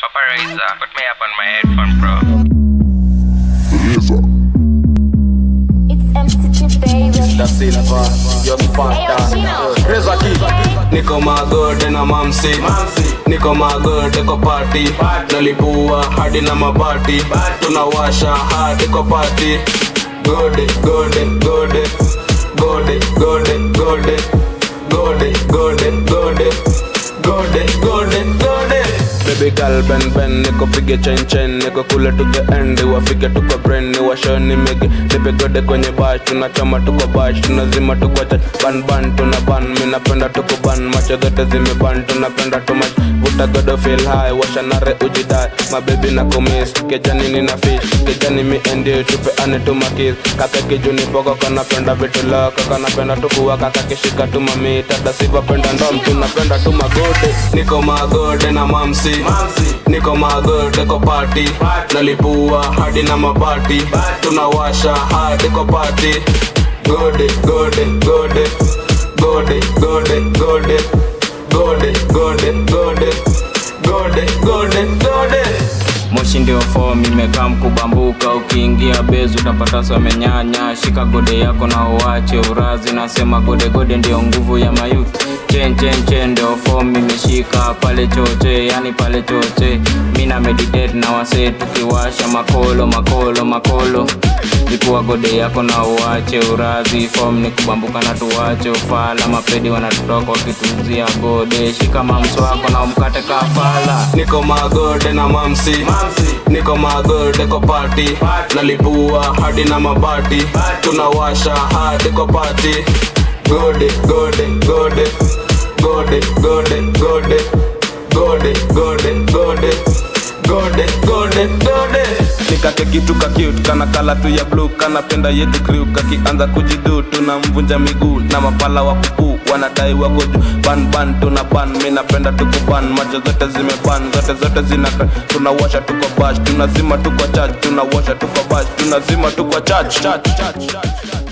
Vaporizer, put me up on my headphone, bro. It's MC baby. Da Silva, yo Sparta Reza Kid Niko magode na mamsi Niko magode kwa party Nalipua hadi na mabati Tunawasha hadi kwa party Gode, gode, gode Gode, gode, gode Gode, gode, gode Gode, gode, gode Baby girl ben ben niko pige chen chen niko kule tuge end wafike tuko brain ni washoni mege nipe gode kwenye bash tunachoma tuko bash tunazima tuko chat ban ban tuna ban mimi napenda tuko ban macho zote zimeban tunapenda tu much vuta godo feel high washa nare ujidai my baby na kumiss kejani nina fish kejani mi endi tupe ane tu makis kaka kijuni poko kanapenda vitu lako kanapenda tukuwa kaka kishika tu mami tada siva penda ndom tunapenda tu magode niko magode na mamsi niko magode kwa party nalipua hadi na mabati tunawasha hadi kwa party gode gode gode gode gode gode gode gode gode gode gode gode moshi ndio form imekaa mkubambuka ukiingia bezi utapata swamenyanya shika gode yako na uache urazi nasema gode gode ndio nguvu ya mayuth chen chen chen ndio form imeshika pale choche yani pale choche mi na meditate na wasee tukiwasha makolo makolo makolo ikuwa gode yako na uache urazi form ni kubambuka na tuwache ufala mapedi wanatutoka wakituzia gode shika mamso wako na umkate kafala niko magode na mamsi niko magode kwa party nalipua hadi na mabati tunawasha hadi kwa party gode gode gode gode gode gode gode gode gode gode gode gode nikake kitu ka cute kana kala tu ya blue kanapenda yetu crew kakianza kujidu tunamvunja miguu na mapala wa kuku wanadai wako juu ban ban tuna ban mi napenda tukuban macho zote zimeban zote zote zina tunawasha tuko bash tunazima tuko church tunawasha tuko bash tunazima tuko church church church church